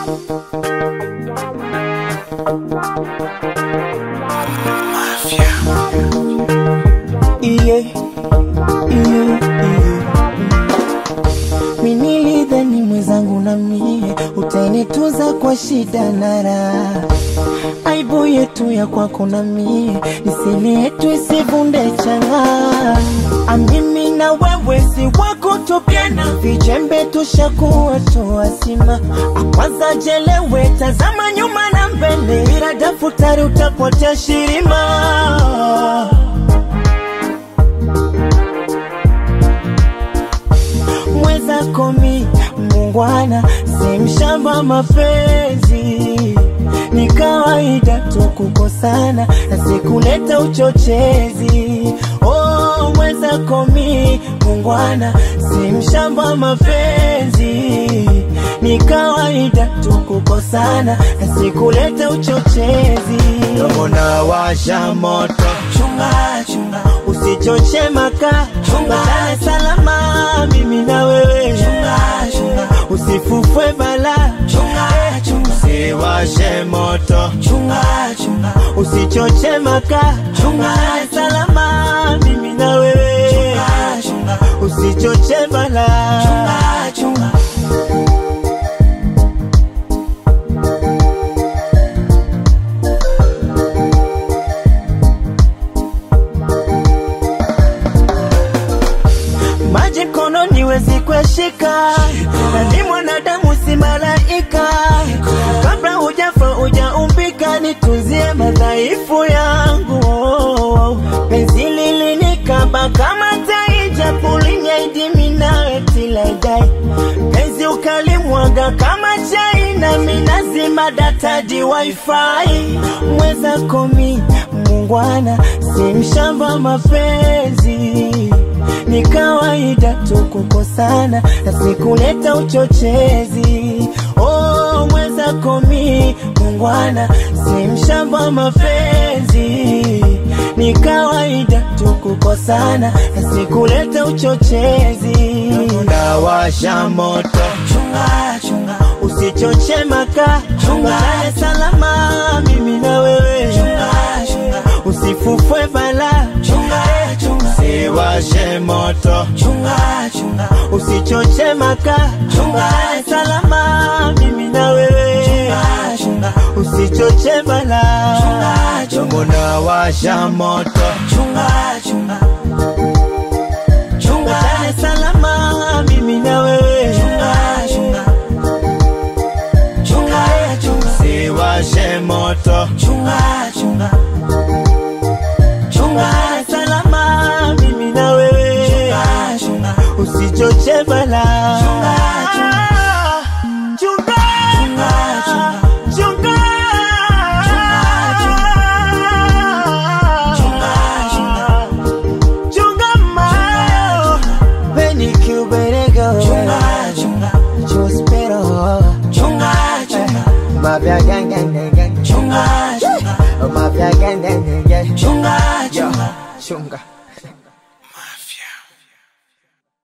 iye iye iye minilidhani mwenzangu na mie utanituza kwa shida na raha aibu yetu ya kwako na mie nisili yetu isivunde changa amimi na wewe si wako tupiana vijembe tushakuwa toasima akwanza jelewe tazama nyuma na mbele ila daftari utapotea shirima mweza komi mungwana si mshamba mapenzi ni kawaida tu kukosana na sikuleta uchochezi oh, mweza komi mungwana si mshamba mapenzi ni kawaida tu kukosana na sikuleta uchochezi domona washa moto chunga chunga usichoche maka chunga Dar es salama mimi na wewe chunga chunga usifufwe bala chunga chunga usiwashe moto chunga chunga usichoche maka chunga Dar es salama mimi na wewe chunga chunga usichoche bala chunga chunga maji mkononi wezi kueshika, na ni mwanadamu si malaika. Kabla hujafa hujaumbika, nitunzie madhaifu yangu. Penzi lilinikaba kama tai, japo linyaidimi nawe tilaidai. Penzi ukalimwaga kama chai, nami nazima data di wifi. Mweza komi mungwana, si mshamba mapenzi ni kawaida tu kukosana na sikuleta uchochezi. Oh, mweza komi mungwana, si mshamba mapenzi. Ni kawaida tu kukosana na sikuleta uchochezi. Ndawasha moto chunga chunga, usichoche maka chunga, Dar es salama mimi na wewe chunga chunga, usifufwe bala chunga chunga usiwashe moto chunga chunga, usichoche maka chunga Dar es salama mimi na wewe chunga chunga, usichoche bala chunga chunga, mbona washa moto chunga chunga chunga Dar es salama mimi na wewe chunga chunga chunga chunga, usiwashe moto chunga chunga chunga Dar es salama mimi na wewe chunga chunga usichoche bala chunga chunga chunga chunga chunga chunga chunga chunga mayo Benny Cuberego chunga chunga Chospero chunga chunga Mafia gang gang gang gang chunga chunga Mafia gang gang gang gang chunga chunga chunga